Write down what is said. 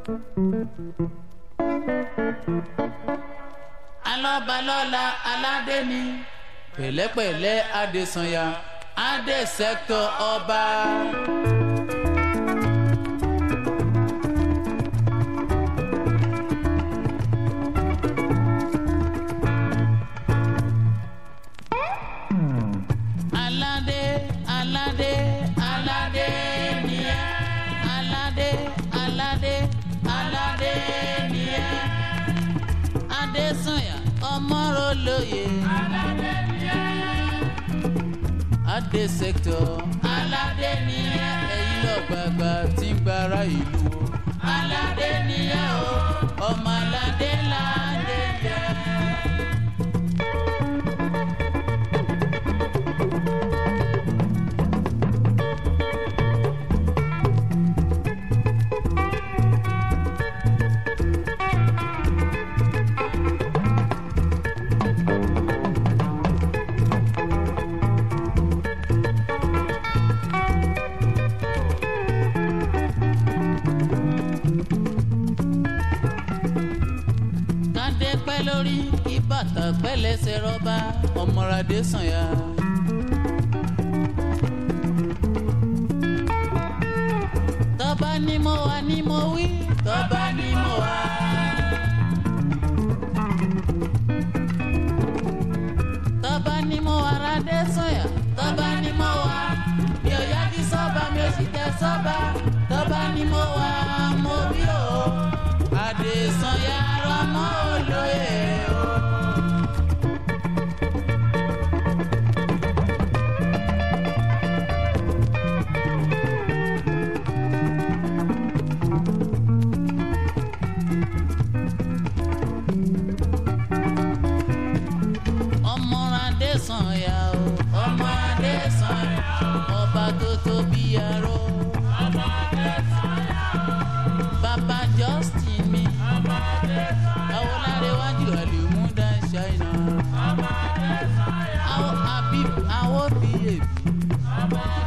alọ́balọ́la aládé ni pẹ̀lẹ́pẹ̀lẹ́ adésanya adé sẹ́kítọ̀ ọba. aládé aládé aládé ni ẹ́ aládé aládé aládé ni ẹ́ adésanya ọmọrọlóye aládé ni ẹ́ adé sẹ́kítọ̀ aládé ni ẹ́ ẹ̀yin lọ́gbàgbà tí ń gbára ìlú o aládé ni ẹ́ o ọmọ aládé ládé jẹ́. kádé pẹ́ lórí kí bàtà pẹ́ lẹ́sẹ̀ rọ́bà ọmọradé sànyà. tọ́ba ni mo wà ni mo wí tọ́ba ni mo wà. tọ́ba ni mo wà radé sànyà tọ́ba ni mo wà mi ò yájú sọ́ba mi ò sì tẹ sọ́ba tọ́ba ni mo wà mo bí o adésanya rọmọ olóye o. ọmọ adésanya o ọmọ adésanya ọba tó tóbi aró. ọmọ adésanya bàbá justin mi. àwọn lárẹ̀wájú àlèmúdà ṣáínà. àwọn habib àwọn bíyèbí.